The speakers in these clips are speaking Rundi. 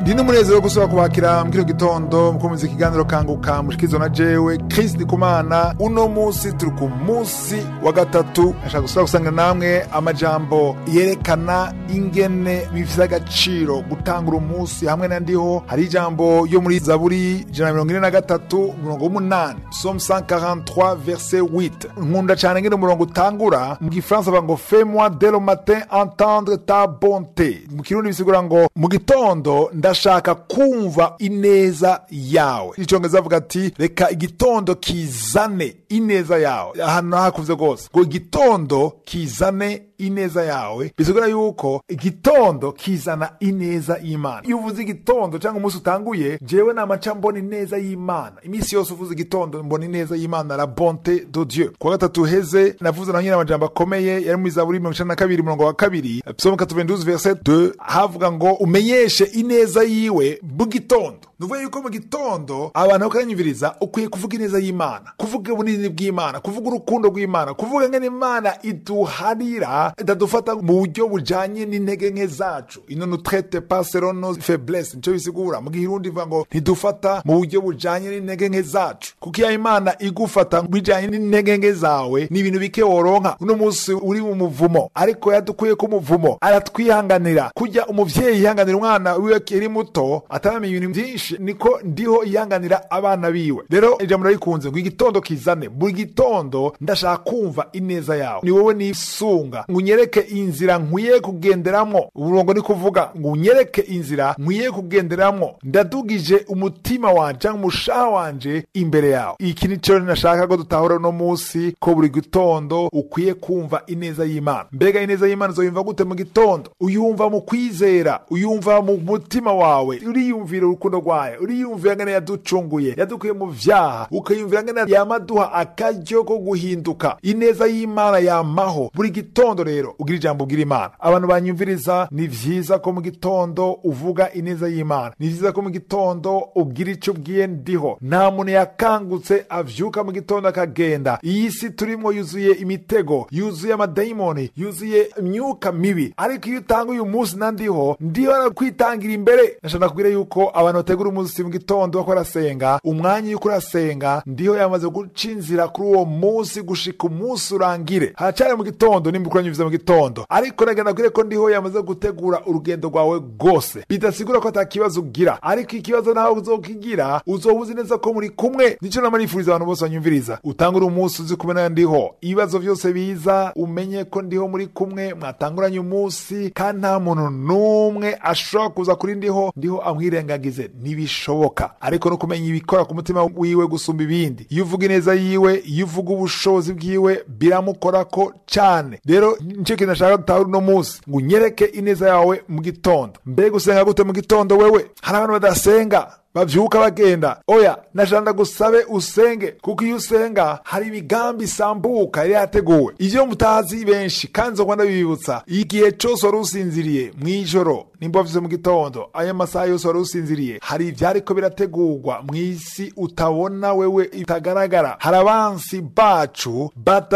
ndi n'umunezero wo gusubira kubakira mu kino gitondo mukomeza ikiganiro kanguka mushikizo na jewe Chris Ndikumana uno musi turi ku musi wa gatatu nashaka gusubira gusanga namwe amajambo yerekana ingene bifise agaciro gutangura umunsi hamwe na ndiho hari ijambo yo muri zaburi ijana na mirongo ine na gatatu umurongo w'umunani psalm 143 verset 8 nkunda cane ngene umurongo utangura mu gifaransa bavuga ngo fais moi dès le matin entendre ta bonté mu kirundi bisigura ngo mu gitondo ndashaka kumva ineza yawe icongereza avuga ati reka igitondo kizane ineza yawe ahantu nahakuze rwose ngo igitondo kizane ineza yawe bisigura yuko igitondo kizana ineza y'imana iyo uvuze igitondo cyangwa umunsi utanguye jewe namaca mbona ineza y'imana iminsi yose uvuze igitondo mbona ineza y'imana la bonte de dieu kuwa gatatu heze navuze na nyine amajambo akomeye yari muri zaburi mirongo icenda na kabiri umurongo wa kabiri psalm 92 verset 2 havuga ngo umenyeshe ineza yiwe mu gitondo nuvuga yuko mu gitondo abantu bakanyumviriza ukwiye kuvuga ineza y'imana kuvuga ubunini bw'imana kuvuga urukundo rw'imana kuvuga ngene imana iduharira itadufata mu buryo bujanye n'intege nke zacu ino nutrete pas selon nos faiblesse nico bisigura mu gihirundi ivuga ngo ntidufata mu buryo bujanye n'intege nke zacu kuko iyo imana igufata bijanye n'intege nke zawe ni ibintu bike woronka uno munsi uri mu muvumo ariko yadukuye ko umuvumo aratwihanganira kujya umuvyeyi yihanganira umwana wiwe akiri muto ataramenya ibintu byinshi niko ndiho yihanganira abana biwe rero ijambo rarikunze ngo igitondo kizane buri gitondo ndashaka kumva ineza yawe ni wowe nisunga ngo unyereke inzira nkwiye kugenderamwo uburongo ni kuvuga ngo unyereke inzira nkwiye kugenderamwo ndadugije umutima wanje cyangwa umushaha wanje imbere yawe iki nico nashaka ko dutahura uno munsi ko buri gitondo ukwiye kumva ineza y'imana mbega ineza y'imana uzoyumva gute mu gitondo uyumva mu kwizera uyumva mu mutima wawe uriyumvira urukundo rwayo uriyumvira ngene yaducunguye yadukuye mu vyaha ukiyumvira ngene yamaduha akaryo ko guhinduka ineza y'imana yamaho buri gitondo rero ugira ijambo ugira imana abantu banyumviriza ni vyiza ko mu gitondo uvuga ineza y'imana ni vyiza ko mu gitondo ugira ico ubwiye ndiho nta muntu yakangutse avyuka mu gitondo akagenda iyi si turimwo yuzuye imitego yuzuye amadayimoni yuzuye imyuka mibi ariko iyo utanga uyu munsi na ndiho ndiho arakwitangira imbere nashaka kubwira yuko abantu bategura umunsi mu gitondo bako barasenga umwanya yuko urasenga ndiho yamaze guca inzira kuri uwo munsi gushika umunsi urangire haracari mu gitondo nimba ukuranyumviza mu gitondo ariko nagenda kubwire ko ndiho yamaze gutegura urugendo rwawe rwose bidasigura ko ata kibazo ugira ariko ikibazo nawe uzokigira uzoba uzi neza ko muri kumwe nico nama nifuriza abantu bose banyumviriza utangura umunsi uzi kumwe na ndiho ibibazo byose biza umenye ko ndiho muri kumwe mwatanguranye umunsi kandi nta muntu n'umwe ashobora kuza kuri ndiho ndiho amwirengagize ntibishoboka ariko no kumenya ibikora ku mutima wiwe gusumba ibindi iyo uvuga ineza yiwe iyo uvuga ubushobozi bwiwe biramukorako cane rero nico kintu nashaka dutahura uno munsi ngo unyereke ineza yawe mu gitondo mbega usenga gute mu gitondo wewe hari abantu badasenga bavyuka bagenda oya nashanda gusabe usenge kuko iyo usenga hari imigambi isambuka yari yateguwe ivyo mutazi benshi kandi nzogwa ndabibibutsa igihe cose wari usinziriye mw'ijoro nimba wavyuze mu gitondo ayo masaha yose wari usinziriye hari ivyariko birategurwa mw'isi utabona wewe itagaragara hari abansi bacu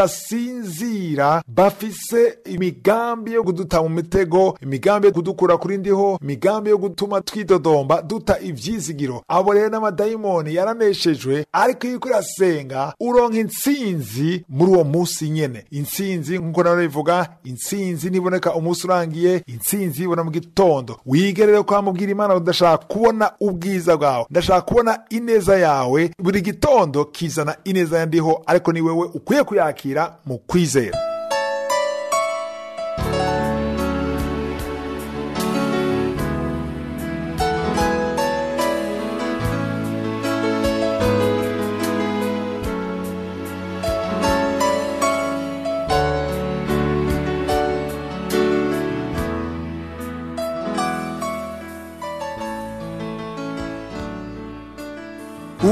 badasinzira bafise imigambi yo kuduta mu mitego imigambi yo kudukura kuri ndiho imigambi yo gutuma twidodomba duta ivyizigiro abo rero n'amadayimoni yaraneshejwe ariko iyo uriko urasenga uronka intsinzi muri uwo munsi nyene intsinzi nk'uko nawe bivuga intsinzi niboneka umunsi urangiye intsinzi ibona mu gitondo wige rero kwamubwira imana udashaka kubona ubwiza bwawe ndashaka kubona ineza yawe buri gitondo kizana ineza yandiho ariko ni wewe ukwiye kuyakira mu kwizera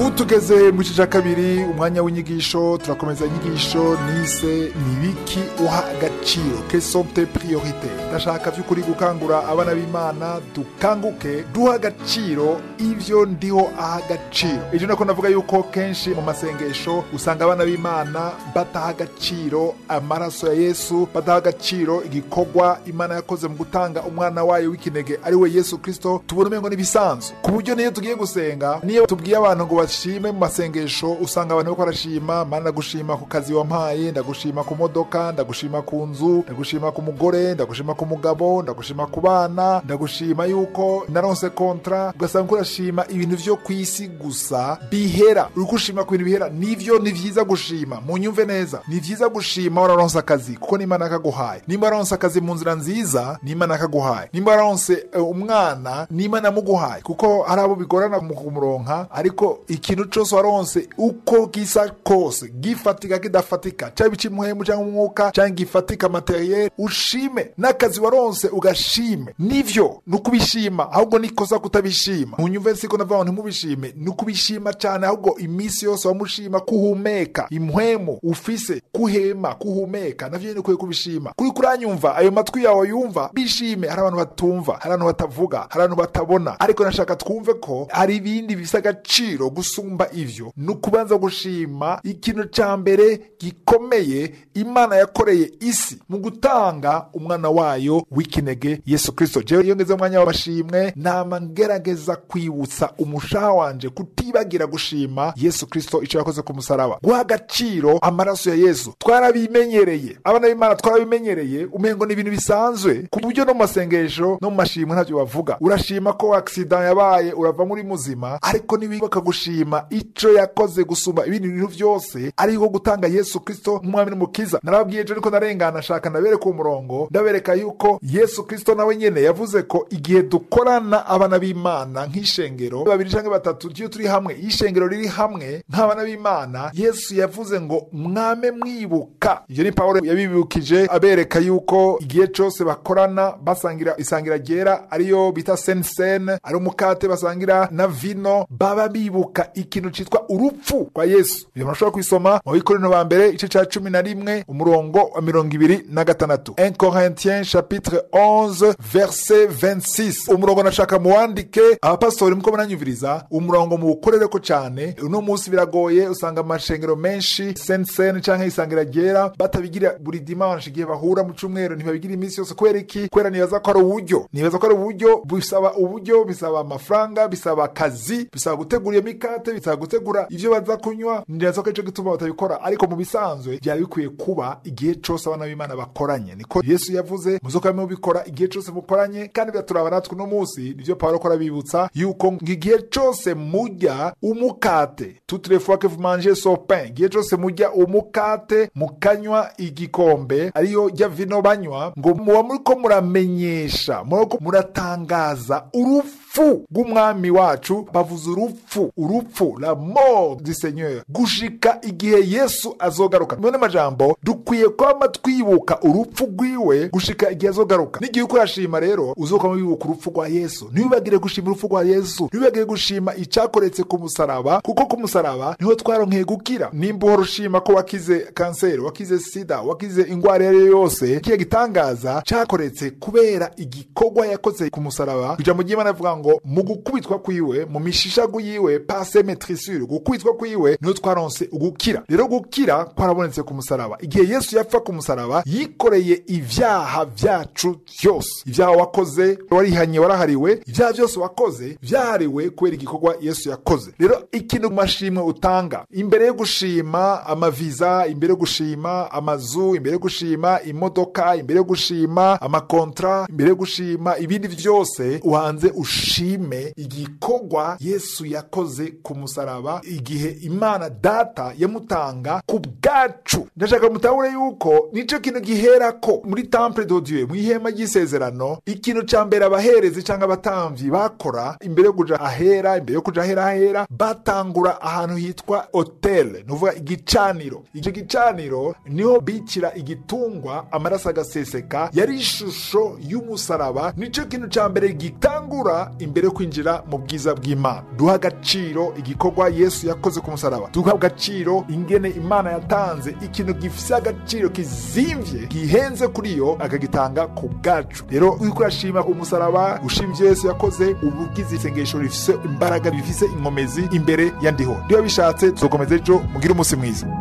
ubu tugeze mu gice cya kabiri umwanya w'inyigisho turakomeza inyigisho nise nibiki uha agaciro kesomte priorite ndashaka by'ukuri gukangura abana b'imana dukanguke duha agaciro ibyo ndiho aha agaciro ibyo nako navuga yuko kenshi mu masengesho usanga abana b'imana bataha agaciro amaraso ya yesu badaha agaciro igikorwa imana yakoze mu gutanga umwana wayo w'ikinege ari we yesu kirisito tubona umengo n'ibisanzwe ku buryo niyo tugiye gusenga niyo tubwiye abantu ngo bashime mu masengesho usanga abantu bariko barashima mana ndagushima ku kazi wampaye ndagushima ku modoka ndagushima ku nzu ndagushima ku mugore ndagushima ku mugabo ndagushima ku bana ndagushima yuko naronse kontra ugasanga uriko urashima ibintu vyo ku isi gusa bihera uriko ushima ku bintu bihera nivyo ni vyiza gushima munyumve neza ni vyiza gushima wararonse akazi kuko n'imana yakaguhaye nimba wararonse akazi mu nzira nziza n'imana yakaguhaye nimba wararonse eh, umwana n'imana yamuguhaye kuko hari abo bigorana mu kumuronka ariko ikintu cose waronse uko gisa kose gifatika kidafatika cyaba icimuhemu cyangwa umwuka cyangwa gifatika materiel ushime n'akazi waronse ugashime nivyo ni ukubishima ahubwo nikosa kutabishima munyumve siko navuga ngo ntimubishime ni ukubishima cyane ahubwo iminsi yose wamushima kuhumeka impwemu ufise kuhema kuhumeka navyo nyene ukwiye kubishima kuri kuranyumva ayo matwi yawe yumva bishime hari abantu batumva hari abantu batavuga hari abantu batabona ariko nashaka twumve ko hari ibindi bifise agaciro gusumba ivyo ni ukubanza gushima ikintu ca mbere gikomeye imana yakoreye isi mu gutanga umwana wayo w'ikinege yesu kristo jewe iyo ngeze umwanya w'amashimwe nama ngerageza kwibutsa umushaha wanje kutibagira gushima yesu kristo ico yakoze ku musaraba guha agaciro amaraso ya yesu twarabimenyereye abana b'imana twarabimenyereye umengo ni ibintu bisanzwe ku buryo no mu masengesho no mu mashimwe ntavyo bavuga urashima ko aksida yabaye urava muri muzima ariko niwibuka gushima ico yakoze gusumba ibindi bintu vyose ariko gutanga yesu kristo nk'umwami n'umukiza narababwiye ejo ariko narengana shaka ndabereka umurongo ndabereka yuko yesu kristo nawe nyene yavuze ko igihe dukorana abana b'imana nk'ishengero babiri canke batatu iyo turi hamwe iyo ishengero riri hamwe nk'abana b'imana yesu yavuze ngo mwame mwibuka ivyo ni pawulo yabibukije abereka yuko igihe cose bakorana basangira isangira ryera ariyo bita sensen ari umukate basangira na vino baba bibuka ikintu citwa urupfu rwa yesu ivyo murashobora kwisoma mu bikorino ba mbere igice ca cumi na rimwe umurongo wa mirongo ibiri na gatandatu 1 corinthiens chapitre 11 verset 26 umurongo nashaka muwandike abapasitori muko munanyumviriza umurongo muwukorereko cane uno munsi biragoye usanga amashengero menshi sensen canke isangira ryera batabigira buri dimanche igihe bahura mu cumweru ntibabigira iminsi yose kubera iki kubera nibaza ko ari uburyo nibaza ko ari uburyo bisaba uburyo bisaba amafaranga bisaba akazi bisaba gutegura iyo mikate bisaba gutegura ivyo baza kunywa nibaza ko ico gituma batabikora ariko mu bisanzwe byari bikwiye kuba igihe cose abana b'imana bakoranye niko yesu yavuze muzokwame mubikora igihe cose mukoranye kandi biraturaba natwe uno munsi nivyo pawulo ko arabibutsa yuko igihe cose murya umukate toutes les fois que vous mangez ce pain igihe cose murya umukate mukanywa igikombe ariyo rya vino banywa ngo muba muriko muramenyesha muriko muratangaza urupfu rw'umwami wacu bavuze urupfu urupfu la mort du seigneur gushika igihe yesu azogaruka mubone majambo dukwiye kwama twibuka urupfu rwiwe gushika igihe azogaruka n'igihe uko urashima rero uzokwama wibuka urupfu rwa yesu ntibibagire gushima urupfu rwa yesu ntibibagire gushima icakoretse ku musaraba kuko ku musaraba niho twaronkeye gukira nimba uhora ushima ko wakize kanseri wakize sida wakize ingwara iyo ari yo yose kiya gitangaza cakoretse kubera igikorwa yakoze ku musaraba ijambo ry'imana rivuga ngo mu gukubitwa kwiwe mu mishishagu yiwe pase metrisure gukubitwa kwiwe niho twaronse ugukira rero gukira kwarabonetse ku musaraba igihe yesu yapfa ku musaraba yikoreye ivyaha vyacu vyose ivyaha wakoze warihanye warahariwe ivyaha vyose wakoze vyahariwe kubera igikorwa yesu yakoze rero ikintu mu mashimwe utanga imbere yo gushima amaviza imbere yo gushima amazu imbere yo gushima imodoka imbere yo gushima amakontra imbere yo gushima ibindi vyose uhanze ushime igikorwa yesu yakoze ku musaraba igihe imana data yamutanga ku bwacu ndashaka mutahure yuko nico kintu giherako muri temple de dieu mu ihema ry'isezerano ikintu ca mbere abaherezi canke abatamvyi bakora imbere yo kuja ahera imbere yo kuja ahera ahera batangura ahantu hitwa hotel nuvuga igicaniro ico gicaniro niho bicira igitungwa amaraso agaseseka yari ishusho y'umusaraba nico kintu ca mbere gitangura imbere yo kwinjira mu bwiza bw'imana duha agaciro igikorwa yesu yakoze ku musaraba duha agaciro ingene imana yatanze ikintu gifise agaciro kizimvye gihenze kuri yo akagitanga ku bwacu rero uriko urashima umusaraba ushima ivyo yesu yakoze uba ugize isengesho rifise imbaraga rifise inkomezi imbere ya ndiho niba bishatse tuzokomeza ejo mugire umunsi mwiza